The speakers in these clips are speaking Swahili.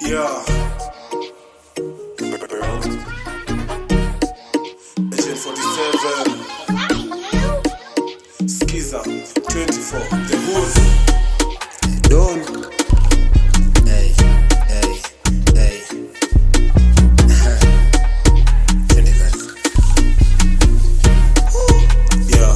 Yeah. Agent 47. Skiza 24. The Hood. Don. Hey, hey, hey. Twende kazi. Yeah.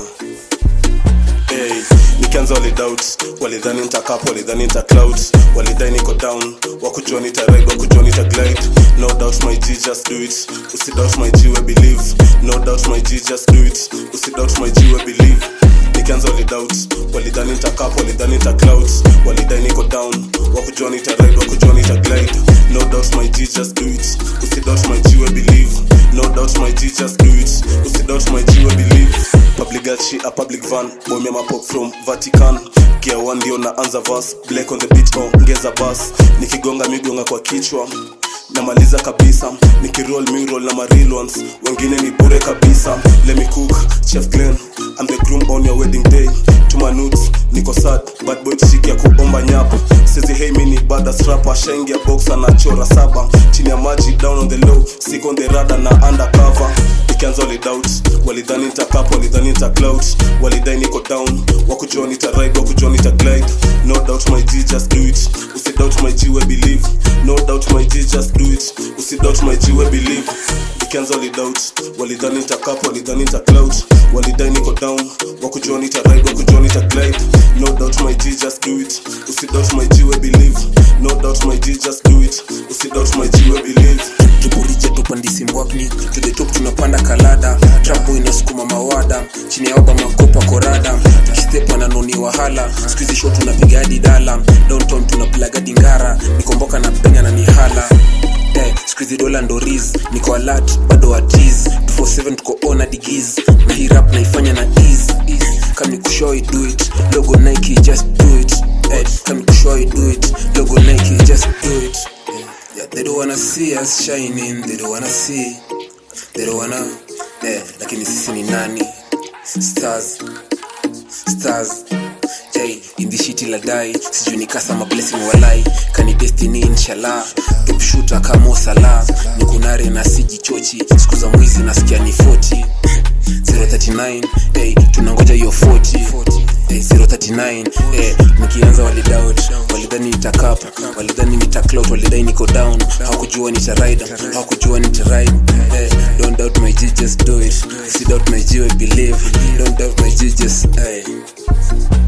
Hey, nikianza walidoubt walidhani nitakapo walidhani nita cloud walidhani niko down wakujua nita ride wakujua nita glide no doubt my g just do it usidoubt my g we believe no doubt my g just do it usidoubt my g we believe nikianza walidoubt walidhani nitakapo walidhani nita cloud walidhani niko down wakujua nita ride wakujua nita glide no doubt my g just do it usidoubt my g we believe no doubt my g just do it usidoubt my g we believe public gachi a public van bomia mapop from vatican gia one ndio naanza vas black on the beat oh, ngeza bas nikigonga migonga kwa kichwa namaliza kabisa nikiroll mirol na maril ones wengine ni bure kabisa let me cook chef glen I'm the groom on your wedding day to my nudes niko sad bad boy shiki ya kuomba nyapa sezi hey mini bada strapa shaingia box anachora saba chini ya maji down on the low sick on the rada na undercover ikianza walidoubt walidhani nitakapo walidhani nita cloud walidhani niko down wakujua nita ride wakujua nita glide no doubt my g just do it usidoubt my g we believe no doubt my g just do it usidoubt my g we believe ikianza walidoubt walidhani nitakapo walidhani nita cloud walidhani niko down wakujua nita ride wakujua nita glide no doubt my g just do it usidoubt my g we believe no doubt my g just do it usidoubt my g we believe tuburije tupandisi mbwakni to the top tunapanda kalada trapo inasukuma mawada chini ya oba makopa korada kistepa na noni wahala skuizi sho tunapiga hadi dala downtown tunapilaga dingara nikomboka na penya na nihala Eh, skuizi dola ndo riz niko alat bado watiz 247 tuko ona digiz na hii rap naifanya na ease kami kushoi do it logo nike just do it eh, kami kushoi do it logo nike just do it eh. Yeah, they don't wanna see us shining, they don't wanna see, they don't wanna, yeah, lakini sisi ni nani? Stars, stars, hey, in this shit la die, sijui ni kasa ma blessing walai, kani destiny inshallah, top shooter kama sala, nikunare na siji chochi, siku za mwizi nasikia ni 40, 039, hey, tunangoja hiyo 40, hey, 039, hey, nikianza walidoubt, walidhani nitakapa, walidhani nitaclout, walidhani niko down, hawakujua nitaride, hawakujua nitaride, hey, don't doubt my G, just do it, see doubt my G, I believe, don't doubt my G, just, hey.